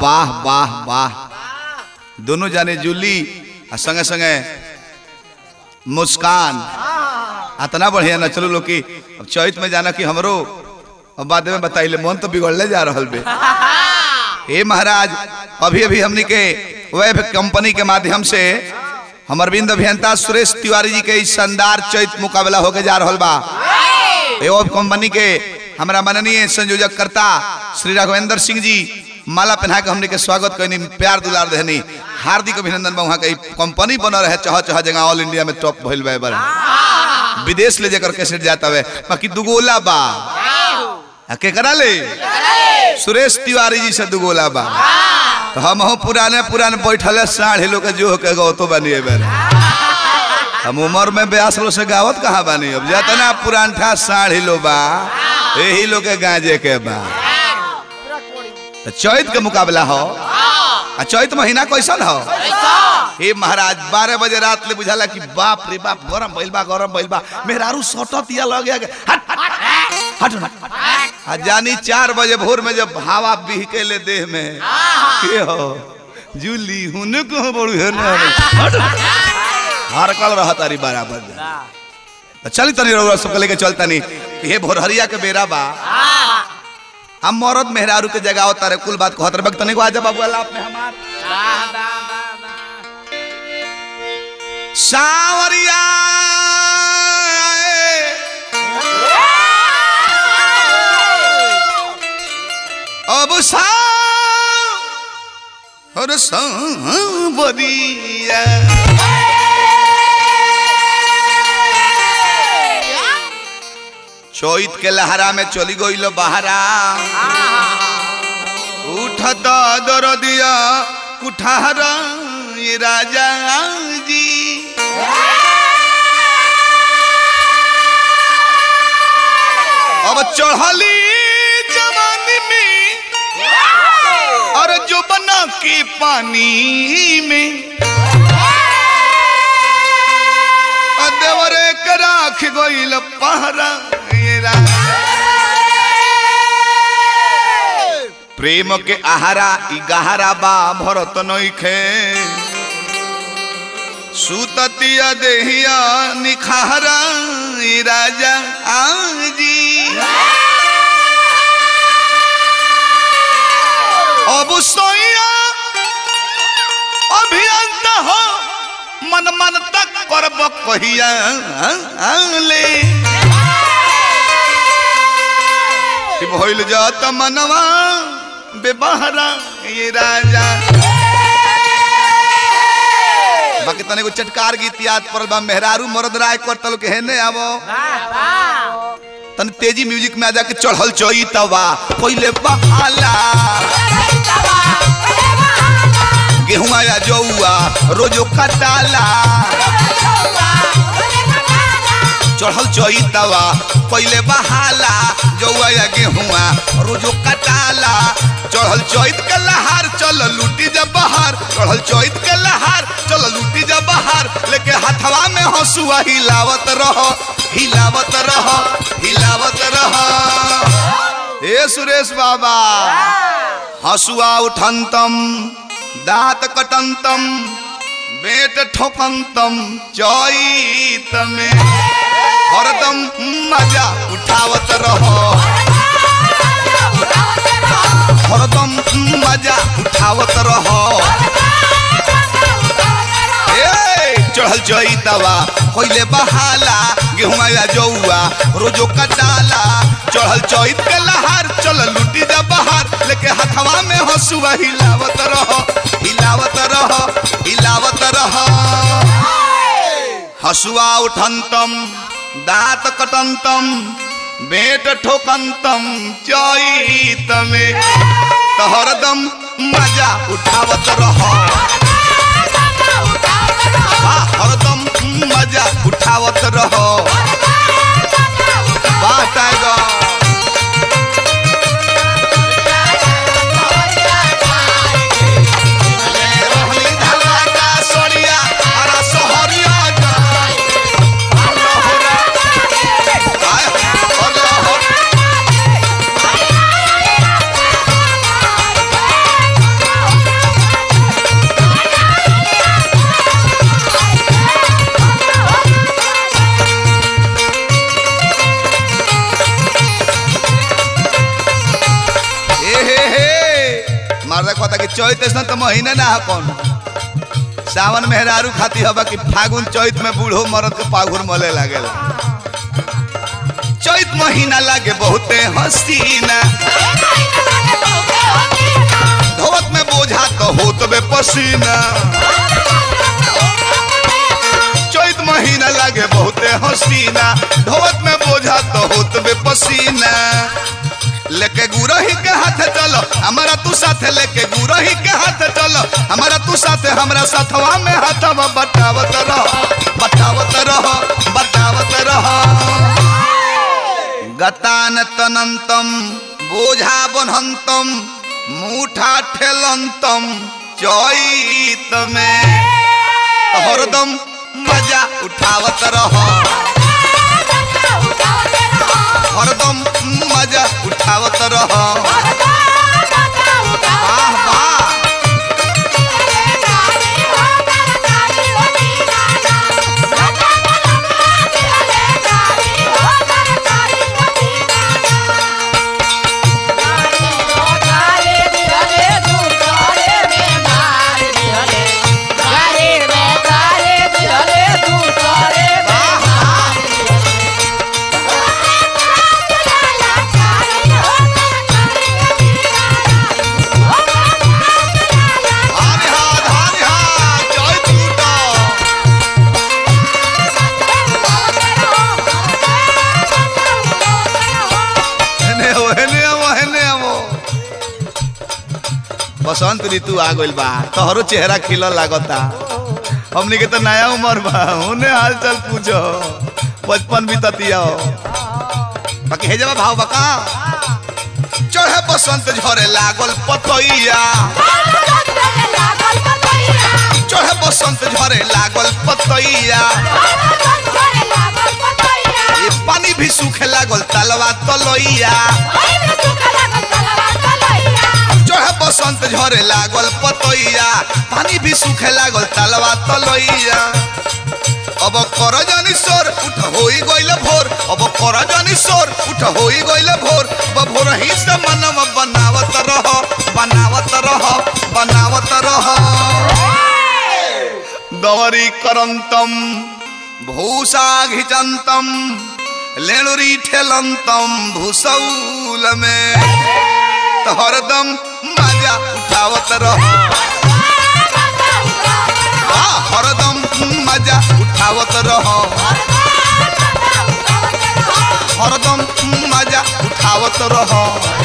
वाह वाह वाह दोनों जाने जूली आ संगे संगे मुस्कान अतना बढ़िया न चलो लोग की अब चैत में जाना कि हमरो अब बाद में बताइले मन तो बिगड़ले जा रहल बे हे महाराज अभी अभी हमनी के वेब कंपनी के माध्यम से हम अरविंद अभियंता सुरेश तिवारी जी के इस शानदार चैत मुकाबला होके जा रहल बा एवं कंपनी के हमारा माननीय संयोजक करता श्री राघवेंद्र सिंह जी माला पहना के हमने के स्वागत करनी प्यार दुलार देनी हार्दिक अभिनंदन बा वहाँ के कंपनी बन रहे चह चह जगह ऑल इंडिया में टॉप भइल बा बार विदेश ले जाकर कैसेट जाता है बाकी दुगोला बा आ, केकरा ले सुरेश तिवारी जी से दुगोला बा तो हम हो पुराने पुराने बैठल साढ़े लोग के जो के गो तो बनिए बेर हम उम्र में ब्यास लो से गावत कहाँ बानी अब जतना पुरानठा साढ़ी लो बा यही लोग के गांजे के बा तो चैत के मुकाबला हो आ चैत महीना कैसन हो हे महाराज बारह बजे रात ले बुझाला कि बाप रे बाप गरम भइल बा गरम भइल बा मेहरारू सटत या लग गया हट हट हट आ जानी चार बजे भोर में जब हवा बिहके ले देह में के हो जूली हुने को बड़ू है ना हट हरकल रहा तारी बराबर तो चली तनी रउरा सबके लेके चलता नहीं हे भोरहरिया के बेरा बा हम मरद मेहरारू के जगह होता रे कुल बात कहत रे बक तनी को आजा बाबू अल्लाह अपने हमार सावरिया अब सा और सांवरिया चैत के लहरा में चली गई बहरा उठत दरदिया कुठारा ये राजा जी अब चढ़ली जवानी में और जो बना के पानी में देवरे के राख गईल पहरा ये राजा। प्रेम के आहारा ई गहरा बा भरत नइखे सुततिया देहिया निखारा ई राजा आजी अब सोया अभियंत हो मन मन तक करब कहिया ले कि भइल जात मनवा बेबहरा ये राजा बाकी तने को चटकार गीत याद पड़ल बा मेहरारू मरद राय करतल के हेने आवो तन तेजी म्यूजिक में आ जाके चढ़ल चोई तवा कोइले बहाला गेहुआ या जौआ रोजो कटाला चढ़ल चोई तवा पहले बहाला जौआ या गेहुआ रोजो कटाला चढ़ल चैत के लहार चल लूटी जब बहार चढ़ल चैत के लहार चल लूटी जब बहार लेके हथवा में हंसुआ हिलावत रहो हिलावत रहो हिलावत रहो ए सुरेश बाबा हसुआ उठंतम दांत कटंतम बेट ठोकंतम चैत में हरदम मजा उठावत रहो हरदम मजा उठावत रहो ए, चढ़ल चैतवा कोइले बहाला गेहुआ या जौआ रोजो कटाला चढ़ल चैत के लहार चल लूटी जा बहार लेके हथवा में हंसुआ हिलावत रहो हिलावत रहो हिलावत रहो हसुआ उठंतम दांत कटंतम बेट ठोकंतम चैत में तो हरदम मजा उठावत रहो वाह, हरदम मजा उठावत रहो वाह टाइगर रोहनी धमाका सोनिया अरा सोहरिया जाय अल्लाह आय अल्लाह चैत ऐसा तो महीने ना है कौन सावन मेहरारू खाती हवा कि फागुन चैत में बूढ़ो मरद के पाघुर मले लागेला चैत महीना लागे बहुते हसीना धोवत में बोझा तो होत बे पसीना चैत महीना लागे बहुते हसीना धोवत में बोझा तो होत बे पसीना लेके गुरही के हाथ चलो हमारा तू साथे लेके गुरही के हाथ चलो हमारा तू साथे हमरा साथवा में हाथवा बटावत रह बटावत रह बटावत रह गतान तनंतम बोझा बनहंतम मुठा ठेलंतम चैत में हरदम मजा उठावत रह हरदम मजा उठावत रह वाह वाह धानी हा धानी हा चैत लूटो हेने हो हेने आवो हेने आवो बसंत ऋतु आ गइल बा तोहरो चेहरा खिलल लागता हमनी के तो नया उम्र बा उन्हें हाल चाल पूछो बचपन बीततिया बाकी हे जब भाव बका चढ़े बसंत झरे लागल पतैया चढ़े बसंत झरे लागल पतैया ये पानी भी सूखे लागल तलवा तलैया चढ़े बसंत झरे लागल पतैया पानी भी सूखे लागल तलवा तलैया अब कर जानी सोर उठ होई गइल भोर अब कर जानी सोर उठ होई गइल भोर अब भोर ही से मनम बनावत रह बनावत रह बनावत रह दवरी करंतम भूषा घिचंतम लेणुरी ठेलंतम भूसौल में तो हरदम मजा उठावत रह आ, हरदम मजा उठावत रह हरदम मजा उठावत रह